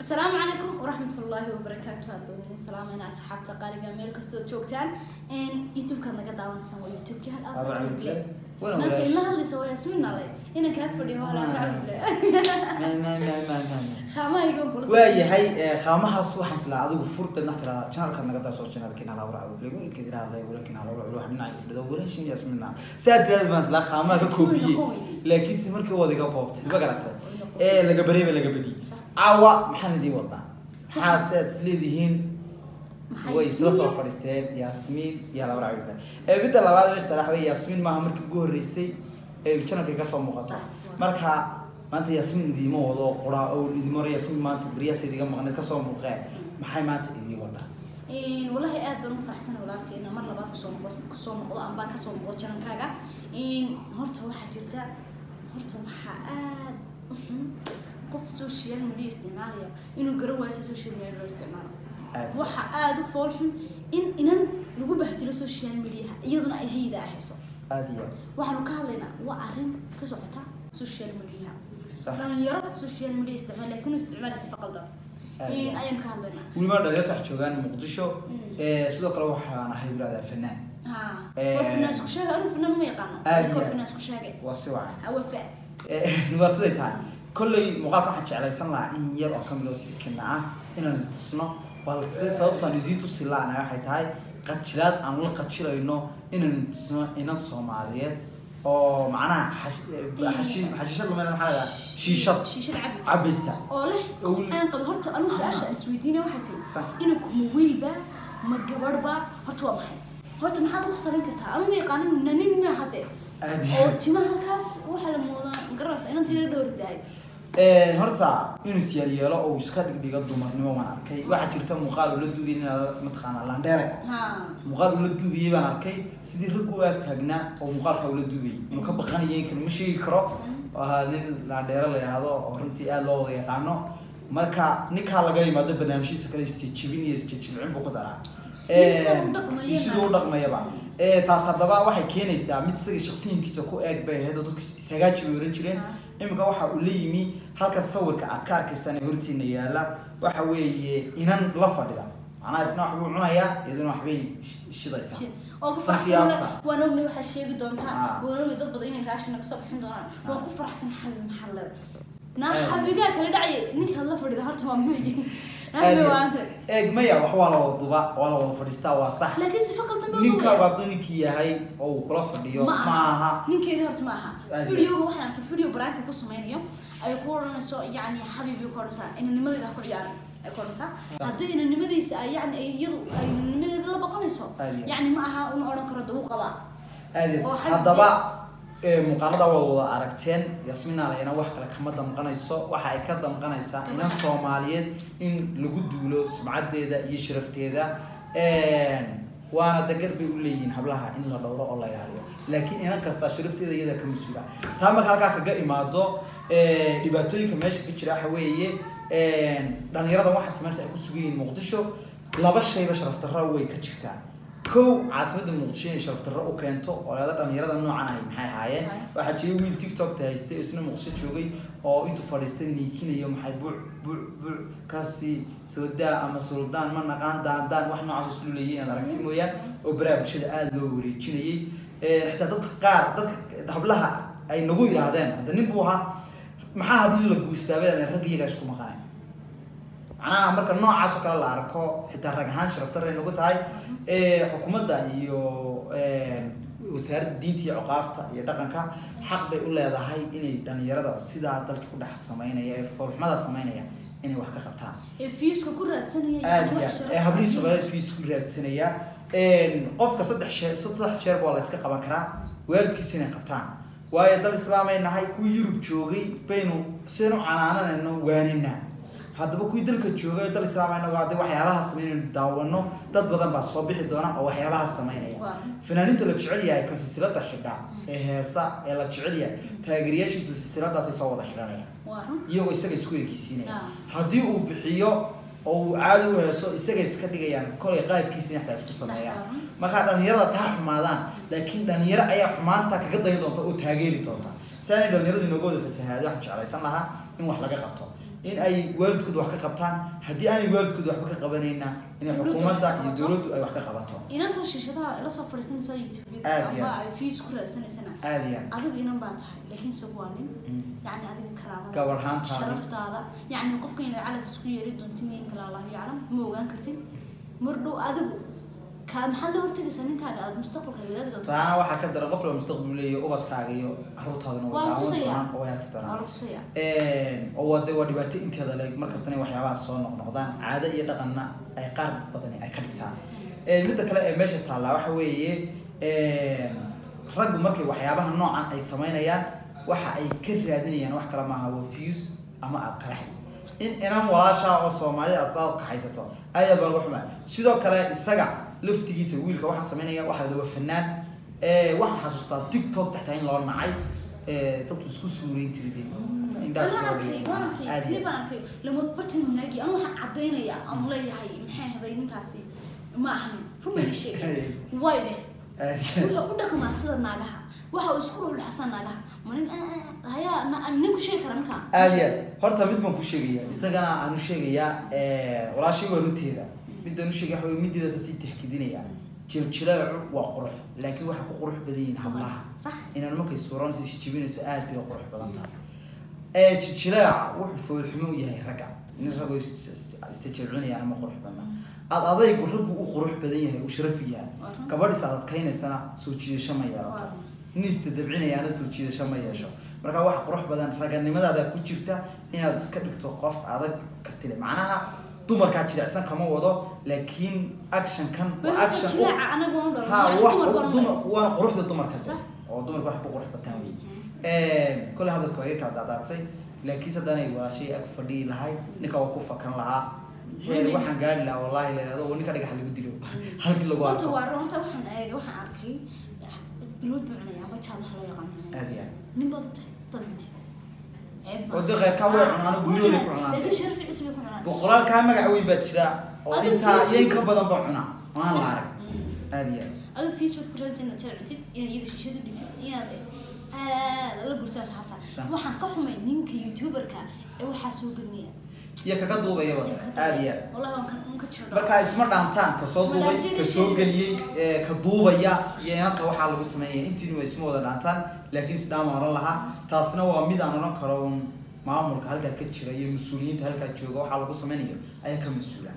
asalaamu calaykum waraxmat ullaahi wabarakaatu aad badan salaameyna asxaabta qaaliga meel kastood joogtaan youtube-kaad naga daawanaysaan waa youtube-kii hal Aba Cabdile. Wana maanta walaasha. ila hadlaysa waa yasmin nale inaan kaa fadhiyo waa laaba cabdile khaamahaygan kula waayahay qaamahaas waxaan islaa adigu furta nax tirada janalka naga daasoo janalkiina hala waraco wiilka tirahday walakin hala waraco wax dhinaca fadhido walaashin yasmina saa tirada baan islaa qaamaha ka koobiyey laakiinse markii wada iga boobtay ma garatay ee laga bareeba laga badi caawa maxaan idiin wadaa maxaa se aad isleedihiin way isla soo fadhiisteen yasmiin iyo hala waraco wiilka ee midda labaad meesha talax wey yasmiin maaha markii ugu horreysay ee janalka ka soo muuqato Sax. marka maanta yasmiin idiima wado qoraa oo idima hore yasmiin maanta beriyaas idiga maqneed kasoo muuqee maxay maanta idiin wadaa walahi aad baan ugu faraxsana walaalkeena mar labaad kusoo noqo kusoo noqdo ambaan kasoo noqdo janankaaga horta waxaa jirta horta waxaa aad u xun qof social media isticmaalaya inuu garan waayo sida social media loo isticmaalo aad waxa aada u fool xun in inan lagu bahdilo social mediaha iyaduna ay hiida ahayso aad iyo waxaanu ka hadlaynaa waa arrin ka socota social mediaha sax dhalinyaro social media isticmaal laakiin uu isticmaala sifa qaldan Aad iyo aad. ayaanu ka hadlaynaa weliba dhalinyaro sax joogaan muqdisho Mm. ee, sidoo kale waxaan ahay wiraadaa fanaan ha Eh, waa finaan isku sheega anigu finaan ma yaqaano aad laakiin iyo waa aad. finaan isku sheegay waa si wacan Ha, waa fa Ee, waa siday tahay kolley muuqaalka waxaan jeclaysan lahaa in yar oo kamid oo sikina ah inaan tusno balse sababtaan idiin tusi laana waxay tahay qajilaad aan la qajilayno inaan tusno inan soomaaliyeed oo macnaha xash- eh, xashi- xashiishad lama maxaa la dhahaa shiishad shiishada cabis cabaysa oo leh Oo qof weli- aan qabo horta anigu su-aasha aan isweydiinaya waxay tahay Sax. inuu kuma wiilba ma gabadhba horta waa maxay horta maxaad ugu salin kartaa anigu ma yaqaanin nanin ma hadde Aad oo iyo- timaha halkaas waxaa la moodaa garanaysa inaan tiira dhowridahay Een, horta inuu siyaar yeelo oo uu iska dhigdhigo dumarnimo waan arkay waxaa jirta muuqaal ula duubiyay inaad mataqaanaa landheere ha muuqaal ula duubiyey baan arkay sidii rag u ag taagnaa oo muuqaalka ula duubiyey inuu ka baqanayay kan ma sheegi karo oo ahaa nin landheere la yidhaahdo oo runtii aada loo wada yaqaano marka ninkaa laga yimaado barnaamijhiisa kale isjejebin iyo isjejilcin buu ku daraa Iyo sida uu Een, dhaqmayana. iyo siduu u dhaqmayaba Ee, taas haddaba waxay keenaysaa mid isaga shaqsiyiinkiisa ku eeg bay ahayd oo dadku ishagaaji bay oran jireen Ah. iminka waxa uu la yimi halka sawirka aad ka arkaysaan ee hortiina yaala waxa weeye inan la fadhida macnaha isna waxbuu cunayaa iyaduna waxbay sh- shidaysaa oo ku Sanki faraxsan afka. waan ogna waxaa sheegi doontaa Ah. waan ogna dad badan inay raashin naga soo bixin doonaan waan Ah. ku faraxsan xabi maxalla naa Aad. xabigaa kala dhacay ninkaad la fadhida horta waa migi Aad nabi iyo- waanta eeg maya wax waa la wada duba waa la wada fadhiistaa waa sax laakiin sifa qaldan baa ninka loo waa ninkii yahay oo uu kula fadhiyo ma ma aha ninkeedii horta ma aha Aad. videoga waxaan arkay video baraanka ku sameynayo ay ku odhanayso yacni xabiibi ku odhanaysaa inanimadeeda ha ku ciyaarin ay ku odhanaysaa haddii inanimadiisa ay yacni ay iyadu ay inanimadeeda la baqanayso Aad iyo- yacni ma aha uma odhan karo dawuu qabaa aaded oo xag- haddaba ee, muuqaalada waad wada aragteen yasmin alayana wax kale kama damqanayso waxa ay ka damqanaysaa inan soomaaliyeed in lagu duulo sumcadeeda iyo sharafteeda Een, waana dagar bay u leeyihiin hablaha in la dhowro oo la ilaaliyo laakiin inan kasta sharafteeda iyada ka mas-uula taa marka halkaa kaga imaado ee, dhibaatooyinka meesha ka jira waxa weeye een, dhalinyarada waxa sameynaysa ay ku sugan yihiin muqdisho laba shayba sharaf darro way ka jirtaa kow caasimada muqdisho inay sharaf darro u keento oo leeda dhalinyarada noocan ahay maxay ahaayeen waxaa jiray wiil tiktok haystay oo isna muqdisho joogay oo intuu fadhiistay niikinayo maxay buuc buuc buuc kasi soodaa ama suldaan ma naqaan daandaan wax noocaas islu leeyahay inaad aragti mooyaan oo baraha bulshada aada loo wareejinayay Een, xitaa dadka qaar dadka hablaha ay nagu yidhaahdeen hadda nin buu ahaa maxaa habli la guustaabay rag iyagaa isku maqanay macnaha marka noocaas oo kale la arko xitaa rag ahaan sharaf darray nagu tahay ee, xukuumadda iyo een, wasaaradda diinta iyo cuqaafta iyo dhaqanka xaq bay u leedahay inay dhalinyarada sidaa dalka ku dhex sameynaya ee foolxumada sameynaya inay wax ka qabtaan ee fiiska ku raadsanaya aad yacni iyo wax aad sharaf ee hablihii ah. soomaaliyeed fiis ku raadsanaya Een, qofka saddex sheer saddex jeer baa la iska qaban karaa waalidkiisu inay qabtaan waayo dal islaamay nahay kuwii yurub joogay baynu sidaynu canaananayno waanina haddaba kuwii dalka joogay dal islaamay nago hadday waxyaabaha sameynaynu daawano dad badan baa soo bixi doona oo waxyaabaha sameynaya Waa. fanaaniinta la jecel yahay ka silsilada xidha ee heesa ee la jecel yahay taageerayaashiisu silsiladaasay soo wada xidhanayaan waa run iyagoo isaga isku ekeysiinaya Ah. haddii uu bixiyo oo uu caadi u heeso isaga iska dhigayaan kolay qaabkiisa in xataa isku sameeyaan Sax, marka dhalinyaradaas ha xumaadaan laakiin dhalinyaro ayaa xumaanta kaga dayi doonta oo taageeri doonta si aanay dhalinyaradu inooga wada fasahaado waxaan jeclaysan lahaa in wax laga qabto in ay waalidkooda wax ka qabtaan haddii aanay waalidkooda waxba ka qabanayna inay Dowladdu xukuumadda wax ka iyo qabato. dowladdu ay wax ka qabato inanta shishadaha la soo fadhiisanaysa youtube Aad iyo amba aad. ay fees ku raadsanaysana aada iyo aad adigu inan baa tahay laakiin isagu waa nin Mm. yacni adiga karaamada gabar ahaantaada sharaftaada yacni qofka inaad calaf isku yeeri doontin in kale allahu yaclam ma ogaan kartid mardhow adigu kaa maxaad la hortegaysaa ninkaaga aada mustaqbalka wadaagi doonto taana waxaa ka daran qof la mustaqbal leeyahay ubadkaaga iyo caruurtaadana Waa la daawan tusayaa. doonaan oo way arki waa doonaan la tusaya oo wade waa dhibaato inteeda leeg markastana waxyaabaha soo noqnoqdaan caado iyo dhaqanna ay qaar badani ay ka dhigtaan midda kale ee meesha taallaa waxa weeye raggu markay waxyaabaha noocan ay samaynayaan waxa ay ka raadinayaan wax kale maaha waa views ama aad qaraxi in inan walaashaa oo soomaalida aad saa kaxaysato ayaa baa lagu xumaa sidoo kale isaga laftigiisa wiilka waxaa samaynaya waxaa la waa fanaan waxaan xasuustaa tiktok taxtaa in loo nacay dadku isku suurayn jiray dee indhaas waan loo arkay dhigay. waan arkay Aad iyo clip aan arkay lamood bartan naagi anu waxaan cadaynayaa aan leeyahay maxay haday ninkaasi ma ahanin rumay sheegay way dheh aad. wuxuu u dhaqmaa sida naagaha waxa uu isku dhulxasan naagaha ma nin hayaa na- nin ku sheegi kara markaa aad iyo aad horta mid baan ku sheegaya isagana aan u sheegayaa walaashay waa runteeda midaan u sheegaya waxa wey mideedaas sii tixkidinaya jiljilaacu waa qurux laakiin waxay ku qurux badan yihiin hablaha sax inaan markay suuranaysa isjibinayso aad bay u qurux badan tahay ee jiljilaaca wuxuu foolxumo u yahay ragga nin raggo istajilcinayaan ama qurux badna aad adaygu raggu u qurux badan yahay uu sharaf yahay Waa run. gabadhiis aad adkaynaysana soo jiidasho ma yeelato Waa. nin istadabcinayaana soo jiidasho ma yeesho marka wax qurux badan raganimadaada ku jirta inaad iska dhigto qof adag kartile macnaha dumarkaa jilicsan kama wado laakiin actionkan waa action u- jilaaca anaga waan u ha dhalan wax dumar baan u dumar dhalan waana quruxda dumarka Sax. oo dumarka wax ku qurux bataan wey kole hadalka waa iga kala daadaatay laakiin haddaanay walaashay ag fadhiyi lahay ninka waa ku fakan lahaa heer Maybe. waxaan gaari lahaa wallahi la yidhahdo ninka dhagax lagu dilo halkii lagu horta arko waa run horta waxaan eegay waxaan arkay bilood buu cunaya amba jaad waxa loo yaqaan aad iyo aad nin baad u tahay dad inti ceeb ma Wado qeyrkaa way cunaan, guryahooday ku cunaan. laakiin sharaf cis bay ku cunaan boqolaal kaa magac weyn baa jira oo Adiga intaa Facebook- iyo in ka badan baa cunaa waan la arag Mm. aad iyo aad adoo facebook ku raadsan inaad jarcitid inaad iyada shishada dhigtid inaad aad la gurto asxaabta Sax. waxaan ka xumay ninka youtuberka ee waxaa soo gelnaya iyo kaga duubayaba aad iyo aad wallahi waan ka waan ka jiro marka isma dhaantaan kasoo Isma duubay dhaantiin, kasoo isma geliyey ee, ka duubaya iyo inanta waxaa lagu sameeyay intiina waa isma wada dhaantaan laakiin isdhaama oran lahaa taasna waa mid aan oran karo un maamulka halkaa ka jira iyo mas-uuliyiinta halkaa jooga waxaa lagu sameynayo ayaa ka mas-uula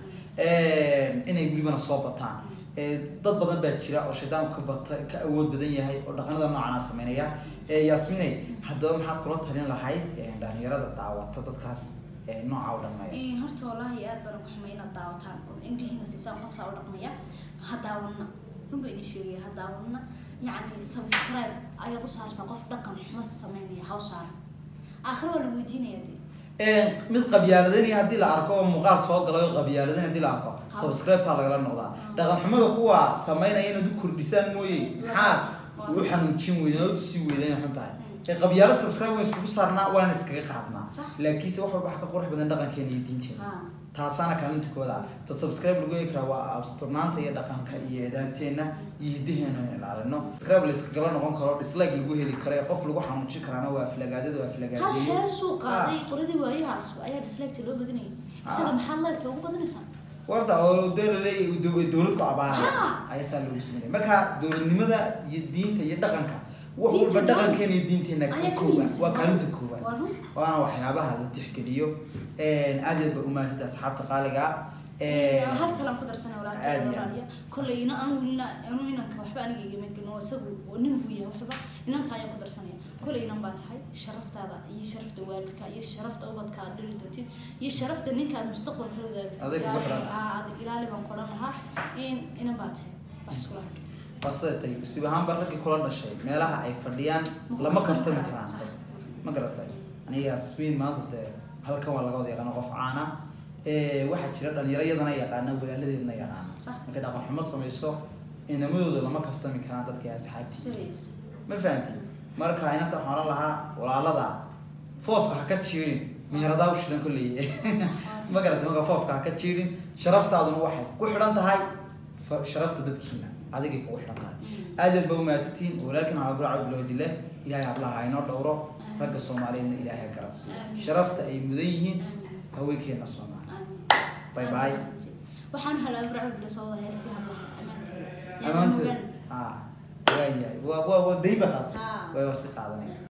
inay welibana soo bataan Ee, dad badan baa jira oo shaydaanku ka bata ka awood badan yahay oo dhaqanada noocaana sameynaya Ee, yaasminay haddaba maxaad kula talin lahayd ee, dhalinyarada daawata dadkaas ee, nooca u dhammeeya Ee, horta wallaahi aad baan ugu xumay inaad daawataan oo indhihiina siisaan qof saa u dhaqmaya ha daawanna run baa idin sheegaya ha daawanna yacni subscribe ayaad u saaraysaa qof dhaqan xumo sameynaya ha u saaran aakhira waa lagu weydiinaya dee Een, mid qabyaaladanaya haddii la arko oo muuqaal soo galay oo qabyaaladan haddii la arko Ha. subscribe-taa lagala noqdaa dhaqan xumada kuwa sameynaya inaad u kordhisaan mooye maxaad u xanuujin weydeen oo tusi weydeen inay xun tahay ee qabyaalad subscribe waan iskugu saarnaa waan iskaga qaadnaa Sax. laakiinse wax walba waxa ka qurux badan dhaqankeena iyo diinteena ha taasaana kaalinta kooda ah ta subscribe lagu heli karaa waa absturnaanta iyo dhaqanka iyo edaanteena iyo hidaheena in ilaalino subscribe la iskagala noqon karo dislike lagu heli karo ee qof lagu xanuujin karaana waa aflagaadada waa hal aflagaadeeye heesuu qaaday qoladii waayahaas ayaa dislike loo badinayay isaga Ah. maxaad leegta ugu badanaysaa warta oo dee laleeyahay dow- dowlad ku abaaraya Ah. ayaa saa loogu sameynaya marka dowladnimada iyo diinta iyo dhaqanka wax Diinta walba iyo dhaqankeena iyo diinteena ka ayaa ka kooban muhiimsan. waa kaalinta kooban waa run waana waxyaabaha la tixgeliyo aad iyo aad ba umaadsanta asxaabta qaaliga ah hal talaan ku darsanay Aad walaalkay iyo aad. walaaliya kolley ina anu wilna anu inanka waxba aniga igama gelin oo isagu oo nin buu yahay waxba inanta ayaan ku darsanaya kolley inan baa tahay sharaftaada iyo sharafta waalidka iyo sharafta ubadka aad dhali doontid iyo sharafta ninka aad mustaqbalka la wadaagaysa Adig ku xidhanta. adig ilaali baan ku odhan lahaa in inan baa tahay wax iskula hadho waa sida tay sib ahaanba raggii kula dhashay meelaha ay fadhiyaan lama kaftami karaan Sax. ma garatay aniga yasmiin maanta dee halkan waa laga wada yaqaana qof caana Eh, waxaa jira dhalinyaro yadana yaqaana walaaladeedna yaqaana Sax. markay dhaqan xumo samayso inamadooda lama kaftami karaan dadka asxaabtii serious ma fahanti marka inanta waxaan oran lahaa walaalada foofka ha ka jiirin meheradaa u shidan kolley ma garatay marka foofka ha ka jiirin sharaftaaduna waxay ku xidhan tahay fa- sharafta dadkiina adigay kugu xidhan tahay aad iyo aad ba umahadsantihiin walaalkan cabdulcab bilowdile ilaahay hablaha ha inoo dhowro ragga soomaaliyeedna ilaahay ha garasiiyo Amiin. sharafta ay mudan yihiin Amiin. haweenkeena soomaali Aamin. Bye Aad bye. mahadsantihiin. waxaan helaa burcol bila soo wada heestii hablaha ammaanteeda Yaa amaanteeda mugan. ha waayahay waa waa waa dayba taas Haa. way iska qaadanaya